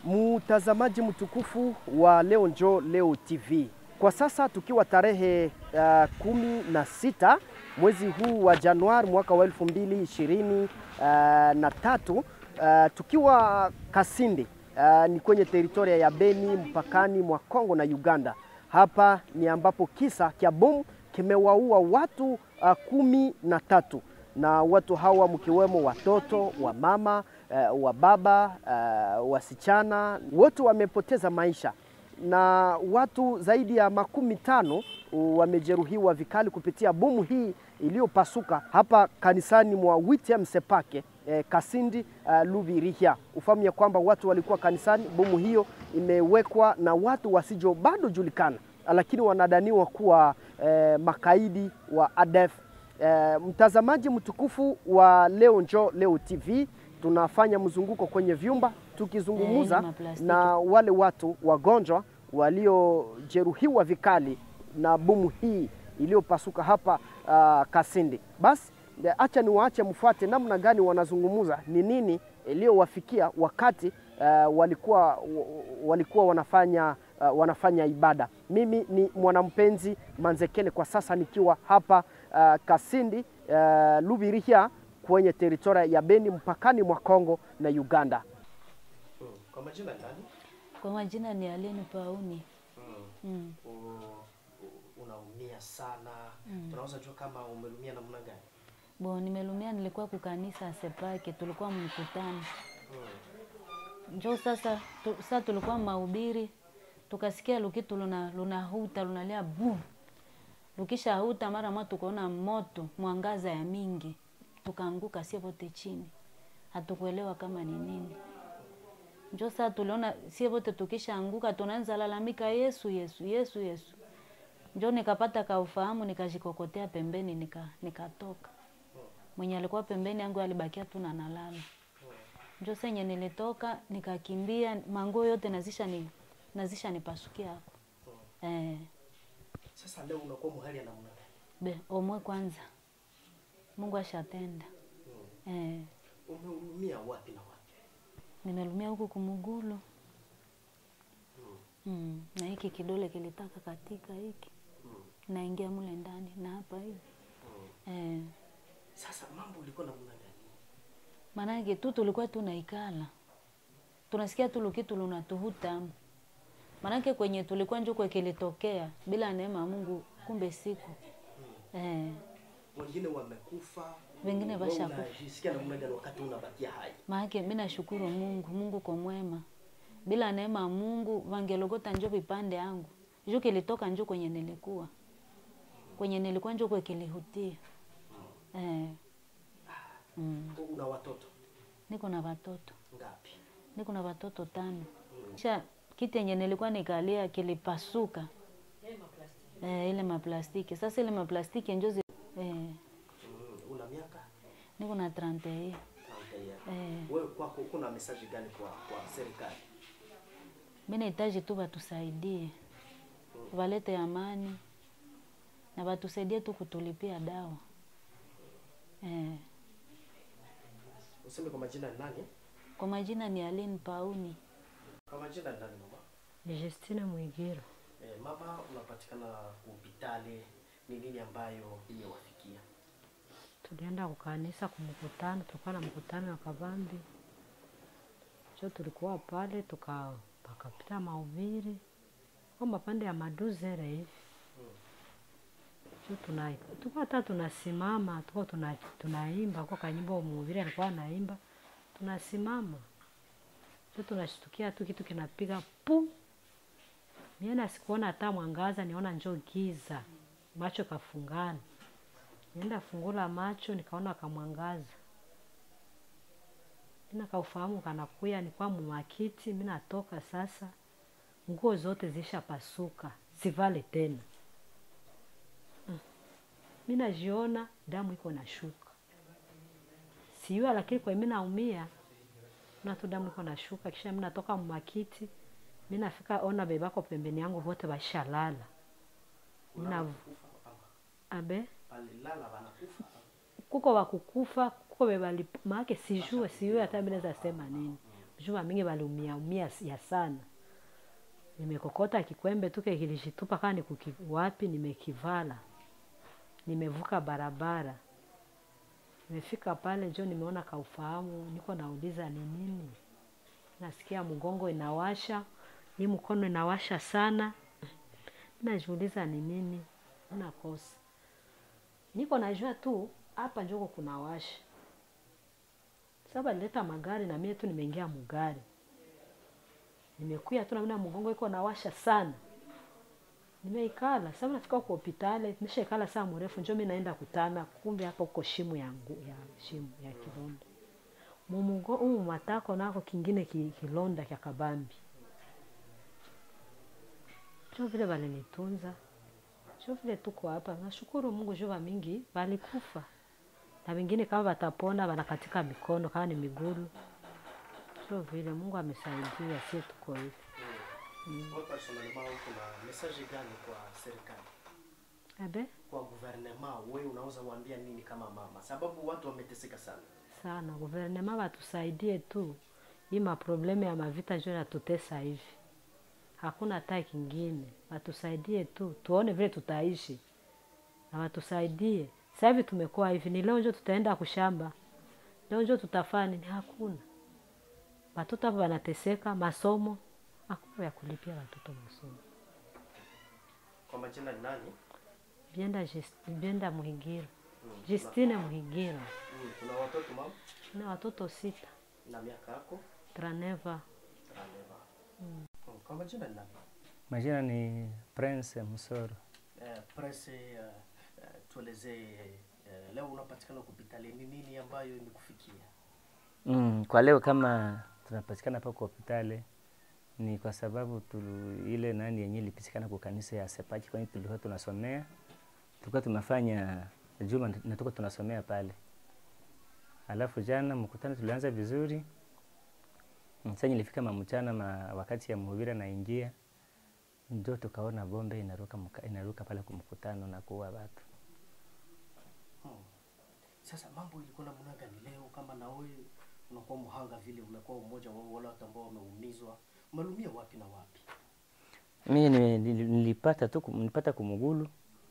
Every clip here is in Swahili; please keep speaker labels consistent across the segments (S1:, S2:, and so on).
S1: Mtazamaji mtukufu wa Leo Njoo Leo TV, kwa sasa tukiwa tarehe uh, kumi na sita mwezi huu wa Januari mwaka wa elfu mbili ishirini uh, na tatu uh, tukiwa Kasindi uh, ni kwenye teritoria ya Beni mpakani mwa Kongo na Uganda. Hapa ni ambapo kisa cha bomu kimewaua watu uh, kumi na tatu na watu hawa mkiwemo watoto wa mama uh, wa baba uh, wasichana wote wamepoteza maisha na watu zaidi ya makumi tano wamejeruhiwa vikali kupitia bomu hii iliyopasuka hapa kanisani mwa Witiem Sepake eh, Kasindi uh, Lubirihia. Ufahamu ya kwamba watu walikuwa kanisani, bomu hiyo imewekwa na watu wasijo bado julikana, lakini wanadaniwa kuwa eh, makaidi wa ADF. Eh, mtazamaji mtukufu wa Leo Njoo Leo TV, tunafanya mzunguko kwenye vyumba tukizungumza
S2: Eh, maplastiki.
S1: na wale watu wagonjwa waliojeruhiwa vikali na bomu hii iliyopasuka hapa uh, Kasindi. Basi eh, acha niwaache mfuate namna gani wanazungumza, ni nini iliyowafikia wakati uh, walikuwa walikuwa wanafanya uh, wanafanya ibada. Mimi ni mwanampenzi Manzekele kwa sasa nikiwa hapa uh, Kasindi uh, Lubirihia kwenye teritoria ya Beni mpakani mwa Kongo na Uganda.
S3: Kwa majina ni nani?
S2: Kwa majina ni Aleni Pauni.
S3: Mm.
S2: Mm.
S3: U- u- Unaumia sana. Tunaweza jua kama umeumia namna gani?
S2: Bo, nimelumia nilikuwa kukanisa Sepake, tulikuwa mkutano. Njo sasa tu, sasa tulikuwa mahubiri, tukasikia lukitu luna lunahuta lunalia bu. Lukisha huta mara moja tukaona moto mwangaza ya mingi, tukaanguka sie wote chini, hatukuelewa kama ni nini. Njo sasa tuliona sie wote tukishaanguka, tunaanza lalamika Yesu, Yesu, Yesu, Yesu. Njo nikapata kaufahamu, nikajikokotea pembeni, nika nikatoka. Mwenye alikuwa pembeni yangu alibakia tu na nalala. Njo senye nilitoka nikakimbia, manguo yote nazisha ni nazisha nipasukia hapo. Eh,
S3: Sasa leo unakuwa muhali ya namna gani?
S2: be omwe kwanza, Mungu ashatenda. Eh,
S3: Umeumia wapi na wapi?
S2: nimelumia huku kumugulu mm, na hiki kidole kilitaka katika hiki naingia mule ndani na hapa hivi eh,
S3: Sasa mambo ilikuwa namna gani?
S2: maanake tu tulikuwa tunaikala tunasikia tu lukitu lunatuhuta maanake kwenye tulikuwa njuko kilitokea bila neema ya Mungu, kumbe siku eh,
S3: Wengine wamekufa.
S2: Wengine
S3: Wewe
S2: washakufa.
S3: Unajisikia namna gani wakati unabakia hai?
S2: maanake mi nashukuru Mungu, Mungu kwa mwema. Bila neema ya Mungu vangelogota njo vipande yangu njo kilitoka njo kwenye nilikuwa kwenye nilikuwa njo kwe kilihutia eh, mm.
S3: Una watoto
S2: Niko na watoto
S3: ngapi?
S2: niko na watoto tano. Kisha kiti yenye nilikuwa nikalia kilipasuka eh, ile maplastiki. Sasa ile maplastiki njo zi- eh,
S3: Mm. Una miaka
S2: niko na 31
S3: 30
S2: eh,
S3: Wewe kwako kuna message gani kwa kwa serikali?
S2: mi nahitaji tu watusaidie, walete amani na watusaidie tu kutulipia dawa eh.
S3: Useme kwa majina ni nani?
S2: Kwa majina ni Aline Pauni.
S3: Kwa majina ni nani mama?
S4: Ni Justina Mwigiro.
S3: Eh, mama unapatikana hospitali, ni nini ambayo imewafikia?
S4: Tulienda kukanisa kumkutano, tulikuwa na mkutano wa Kavambi. cho tulikuwa pale tuka pakapita mahubiri kwa mapande ya maduzere hivi cho tuna tulikuwa hata tunasimama tuko tuna, tunaimba kwa kanyimbo mhubiri alikuwa anaimba tunasimama cho tunashtukia tu kitu kinapiga pu miena sikuona hata mwangaza niona njo giza macho kafungana nienda fungula macho nikaona kamwangaza mina kaufahamu kanakuya nikwa mumakiti mi natoka sasa nguo zote zishapasuka sivale tena Mm. mi najiona damu iko na shuka siyua lakini kwa mi naumia na tu damu iko na shuka kisha mi natoka mumakiti mi nafika ona bebako pembeni yangu vote bashalala mina abe
S3: Palilala wanakufa.
S4: kuko wakukufa kuko bebali maake sijue sijue hata mi naweza sema nini jua mingi waliumia umia ya sana nimekokota kikwembe tuke kilishitupa kaa nikuki wapi nimekivala nimevuka barabara nimefika pale njo nimeona kaufahamu niko nauliza ni nini nasikia mgongo inawasha hii mkono inawasha sana najiuliza ni nini nakosa niko najua tu hapa njoko kunawasha sasa nileta magari na mie tu nimeingia mugari nimekuya tu namna mgongo iko nawasha sana nimeikala sasa nafika kwa hospitali nimeshaikala saa mrefu njo mi naenda kutana kumbe hapa uko shimu ya, ngu, ya shimu ya kilonda mumugo umu matako nako kingine ki, kilonda kya kabambi jo vile walinitunza jo vile tuko hapa nashukuru mungu jo mingi walikufa na wengine kama watapona wanakatika mikono kama ni migulu sio vile mungu amesaidia sie tuko hivi
S3: Wewe personnellement uko na message gani kwa serikali?
S4: abe
S3: Kwa gouvernement wewe unaweza kuambia nini kama mama? Sababu watu wameteseka sana.
S4: sana guvernema watusaidie tu hii maproblemu ya mavita njo natutesa hivi hakuna hata kingine watusaidie tu tuone vile tutaishi na watusaidie sasa hivi tumekuwa hivi ni leo njo tutaenda kushamba leo njo tutafanya nini hakuna watoto hapa wanateseka masomo hakuna ya kulipia watoto masomo
S3: Kwa majina ni nani?
S4: bienda Jus- bienda muhigiro justine muhigiro
S3: Mm, kuna watoto mama
S4: na watoto sita
S3: na miaka yako
S4: traneva
S3: Traneva. Mm. Kwa majina ni nani?
S5: Majina ni Prince Msoro.
S3: Eh, presse eh, eh, tuelezee eh, leo unapatikana hospitali ni nini ambayo imekufikia?
S5: Mm, kwa leo kama tunapatikana hapa kwa hospitali ni kwa sababu tulu, ile nani yenyewe ilipitikana kwa kanisa ya Sepaki kwani tulikuwa tunasomea tulikuwa tunafanya juma na tuko tunasomea pale. Alafu jana mkutano tulianza vizuri. Mm, Sasa ilifika mamchana ma, wakati ya mhubiri naingia ndio tukaona bombe inaruka muka, inaruka pale kwa mkutano na kuua watu.
S3: Hmm. Sasa mambo ilikuwa namna gani leo kama na wewe unakuwa mhanga vile umekuwa mmoja wa wale watu ambao wameumizwa umelumia wapi na wapi?
S5: Mimi ni- nili- nilipata tu kum- nilipata kumugulu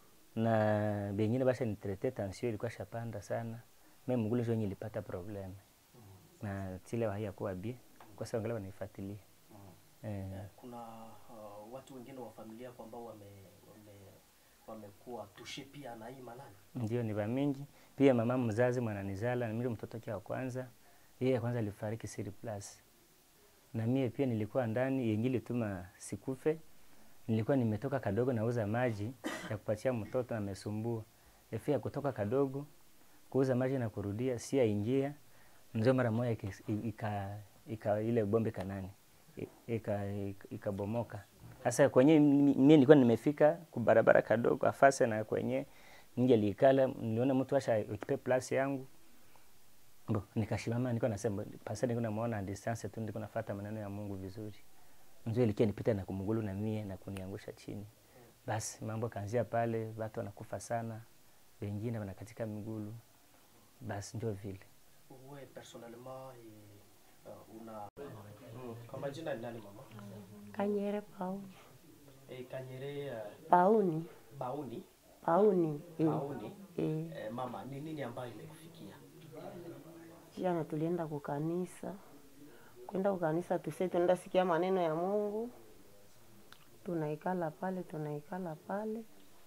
S5: na bengine basi nitrete tension ilikuwa shapanda sana. Mimi mugulu ndio nilipata problem. Na tile haya kuwa bi kwa sababu angalau wanaifuatilia. Eh,
S3: Eh, kuna uh, watu wengine wa familia yako ambao wame wame wamekuwa tushe pia na hii manani.
S5: ndio ni mingi. Pia mama mzazi mwananizala na mimi mtoto wake wa kwanza. Yeye kwanza alifariki Siri Plus. Na mie pia nilikuwa ndani yengine tuma sikufe. Nilikuwa nimetoka kadogo nauza maji ya kupatia mtoto amesumbua. Efi ya kutoka kadogo kuuza maji na kurudia si aingia ndio mara moja iki- ika, ika ile bombe kanani ika ikabomoka. Sasa kwenye mimi nilikuwa nimefika kubarabara kadogo afase na kwenye ningelikala niliona mtu asha ekipe plus yangu Bo, nikashimama niko nasema pasa niko namuona distance tu niko nafuata maneno ya Mungu vizuri. Ndio ilikia nipita na kumgulu na mie na kuniangusha chini. Basi mambo kaanzia pale, watu wanakufa sana, wengine wanakatika migulu. Basi ndio vile.
S3: Wewe personnellement eh, uh, una mm. Kwa majina ni nani mama?
S6: Kanyere Pauni.
S3: Eh, Kanyere uh,
S6: Pauni.
S3: Bauni
S6: Pauni. Eh.
S3: Bauni
S6: Eh.
S3: eh, mama ni nini ambayo imekufikia?
S6: Jana tulienda kukanisa. Kwenda kukanisa tuse tunaenda sikia maneno ya Mungu. Tunaikala pale, tunaikala pale.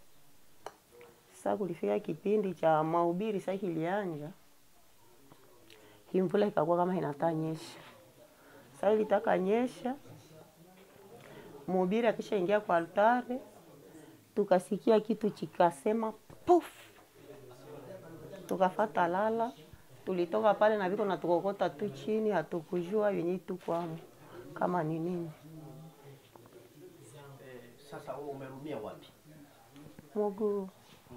S6: Sasa kulifika kipindi cha mahubiri sasa kilianja. Hii mvula ikakuwa kama inataka nyesha. Sasa ilitaka nyesha. Mhubiri akishaingia kwa altare, tukasikia kitu chikasema puf, tukafata lala, tulitoka pale na viko na tukokota tu chini, hatukujua yenye tukwamo kama ni nini.
S3: Eh, sasa wewe umerumia wapi?
S6: Mungu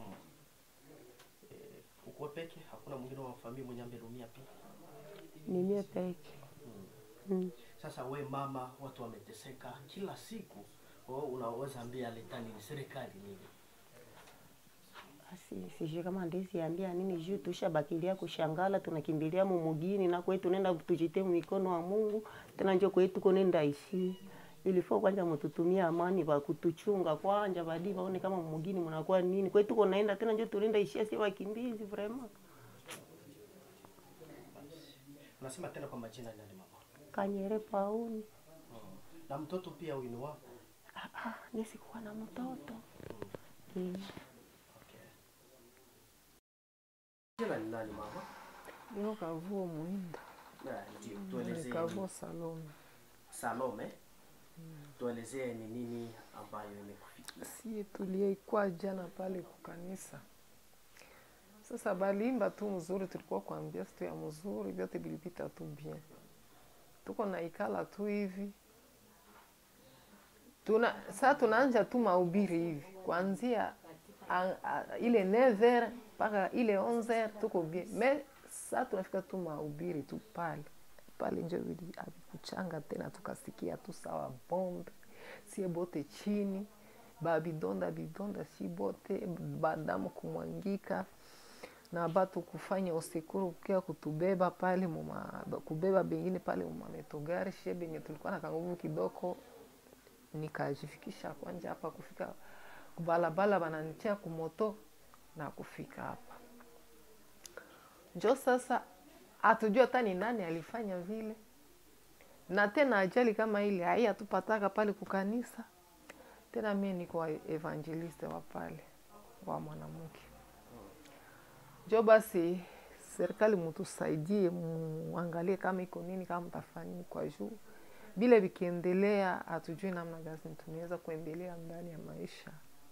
S3: Eh, uko peke? Hakuna mwingine wa familia mwenye amerumia pia?
S6: ni mie peke mm.
S3: Sasa we mama, watu wameteseka kila siku, wewe unaweza ambia letani ni serikali nini?
S6: Basi basi sijui kama ndezi ambia nini juu tushabakilia kushangala tunakimbilia mumugini na kwetu nenda tujite mikono wa Mungu tena njo kwetu konenda ishi ilifo kwanja mututumia amani ba kutuchunga kwanja badi baone kama mumugini mnakuwa nini kwetu konaenda tena njo tulinda ishia si wakimbizi vraiment
S3: Unasema tena kwa majina ni nani mama?
S6: kanyere pauni
S3: Na mtoto pia huyu ni wako?
S6: ah, ah, nisikuwa na mtoto mm.
S3: Okay. Jina ni nani mama?
S7: Niko Kavuo Muhinda,
S3: Na ndio tuelezee.
S7: Kavuo
S3: ni-
S7: Salome.
S3: Salome. Tuelezee ni nini ambayo imekufikia.
S7: Sie tuliekwa jana pale kukanisa. Sasa balimba tu mzuri, tulikuwa kuambia situ ya mzuri, vyote vilipita tu bien. Tuko na ikala tu hivi tuna saa tunaanja tu mahubiri hivi kuanzia a- a- ile 9h mpaka ile 11h tuko bien me saa tunafika tu mahubiri tu pale pale njo vili- havikuchanga tena tukasikia tu sawa bombe sie bote chini babidonda bidonda si bote badamu kumwangika na batu kufanya usekuru kia kutubeba pale muma, kubeba bengine pale mumametogari shie benye tulikuwa na kanguvu kidogo nikajifikisha kwanja hapa kufika balabala bananitia kumoto na kufika hapa njo sasa hatujua hata ni nani alifanya vile na tena ajali kama ile hai hatupataka pale kukanisa tena mie niko wa evangeliste wa pale wa mwanamke njo basi serikali mutusaidie muangalie kama iko nini kama mtafanyini kwa juu vile vikiendelea hatujui namna gani tunaweza kuendelea ndani ya maisha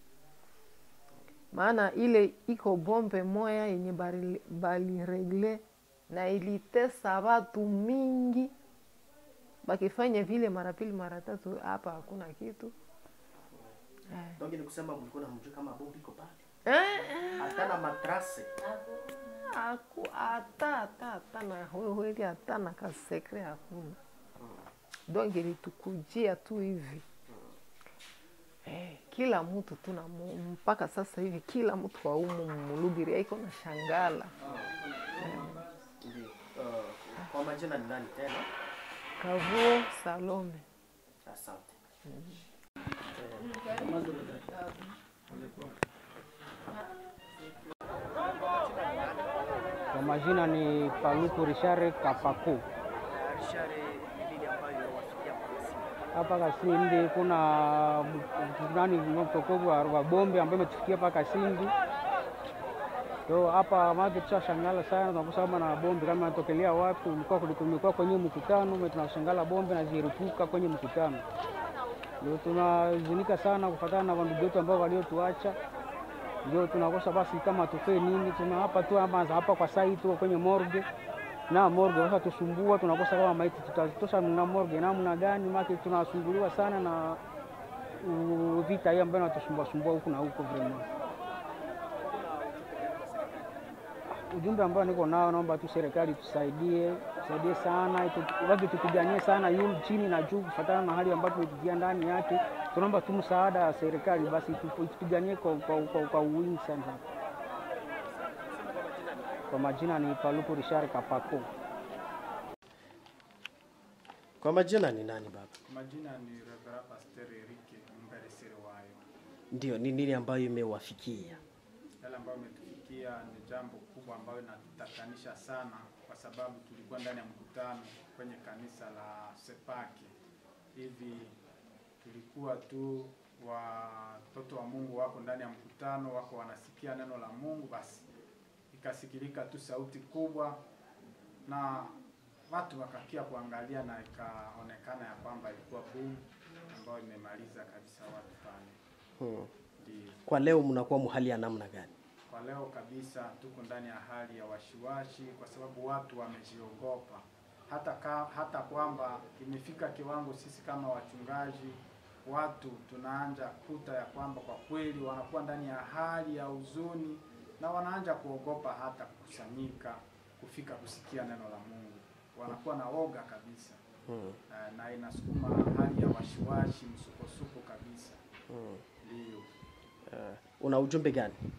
S7: maana ile iko bombe moya yenye bali- baliregle na ilitesa watu mingi bakifanya vile mara pili mara tatu hapa hakuna kitu
S3: Donc ni kusema mlikuwa namjua kama bombi iko pale.
S7: eh,
S3: Hata na matrase.
S7: Aku, hata hata hata na hwehweli hata na kasekre hakuna donc ilitukujia tu hivi eh, kila mtu tuna mpaka sasa hivi kila mtu wa umu mulubiria iko na shangala
S3: Ndio. Uh, kwa majina ni nani tena?
S7: kavuo salome
S3: Asante.
S8: Kwa majina ni Paluku Richard Kapaku. Hapa Kasindi kuna m- nani mtokovu wa wa bombe ambayo imetufikia hapa Kasindi. So hapa maji tushashangala sana, tunakosa kama na bombe kama inatokelea wapi. Ulikuwa kulikuwa kwenye mkutano, ume tunashangala bombe na ziripuka kwenye mkutano. Ndio tunazunika sana kufatana na wandugu wetu ambao waliotuacha ndio tunakosa basi kama tufee nini, tuna hapa tu ama hapa kwa sai tu kwenye morgue na morgue sasa tusumbua, tunakosa kama maiti tutazitosha na morgue namna gani? Maki tunasumbuliwa sana na uh, vita hii ambayo inatusumbua sumbua huku na huko vraiment. Ujumbe ambao niko nao, naomba tu serikali tusaidie, tusaidie sana, itu- watu tupiganie sana yu chini na juu, kufuatana na hali ambayo tumepitia ndani yake. Tunaomba tu msaada wa serikali, basi tup- tupiganie kwa, kwa, kwa, kwa wingi sana. Kwa majina ni Paluku Richard Kapako.
S3: Kwa majina ni nani baba?
S9: Majina ni Reverend Pastor Erike Mberesere wayo.
S3: Ndio, ni nini ambayo imewafikia?
S9: Yale ambayo umetufikia ni jambo kubwa ambayo inatutatanisha sana, kwa sababu tulikuwa ndani ya mkutano kwenye kanisa la Sepake. Hivi tulikuwa tu watoto wa Mungu wako ndani ya mkutano, wako wanasikia neno la Mungu, basi ikasikilika tu sauti kubwa na watu wakakia kuangalia, na ikaonekana ya kwamba ilikuwa bomu ambayo imemaliza kabisa watu pale.
S3: Hmm.
S9: Ndio.
S3: Kwa leo mnakuwa muhali ya namna gani?
S9: Kwa leo kabisa tuko ndani ya hali ya washiwashi, kwa sababu watu wamejiogopa, hata ka, hata kwamba imefika kiwango sisi kama wachungaji watu tunaanja kuta ya kwamba kwa kweli wanakuwa ndani ya hali ya huzuni na wanaanja kuogopa hata kukusanyika kufika kusikia neno la Mungu, wanakuwa na woga kabisa
S3: Hmm.
S9: Eh, na inasukuma hali ya washiwashi, msukosuko kabisa.
S3: Hmm.
S9: Ndio.
S3: Uh, una ujumbe gani?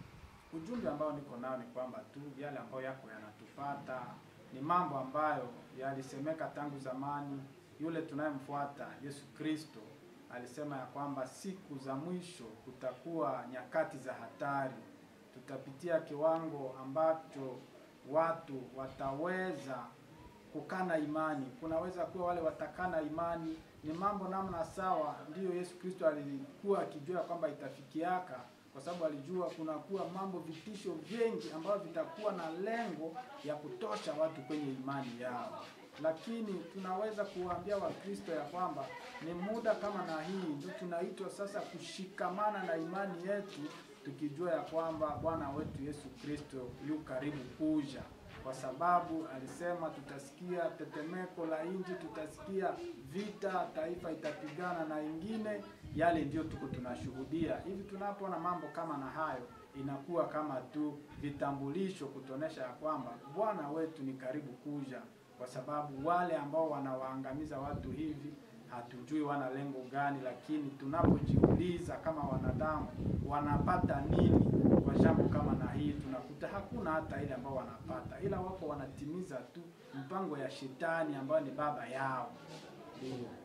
S9: ujumbe ambao niko nao ni kwamba tu yale ambayo yako yanatupata ni mambo ambayo yalisemeka tangu zamani. Yule tunayemfuata Yesu Kristo alisema ya kwamba siku za mwisho kutakuwa nyakati za hatari, tutapitia kiwango ambacho watu wataweza kukana imani. Kunaweza kuwa wale watakana imani, ni mambo namna sawa. Ndiyo Yesu Kristo alikuwa akijua kwamba itafikiaka, kwa sababu alijua kunakuwa mambo vitisho vingi ambavyo vitakuwa na lengo ya kutosha watu kwenye imani yao. Lakini tunaweza kuwaambia Wakristo ya kwamba ni muda kama na hii ndio tunaitwa sasa kushikamana na imani yetu, tukijua ya kwamba Bwana wetu Yesu Kristo yu karibu kuja kwa sababu alisema tutasikia tetemeko la nchi, tutasikia vita, taifa itapigana na ingine. Yale ndio tuko tunashuhudia hivi. Tunapoona mambo kama na hayo, inakuwa kama tu vitambulisho kutuonesha ya kwamba Bwana wetu ni karibu kuja, kwa sababu wale ambao wanawaangamiza watu hivi hatujui wana lengo gani, lakini tunapojiuliza kama wanadamu wanapata nini kwa jambo kama na hii, tunakuta hakuna hata ile ambao wanapata, ila wako wanatimiza tu mpango ya shetani ambayo ni baba yao. Ndio.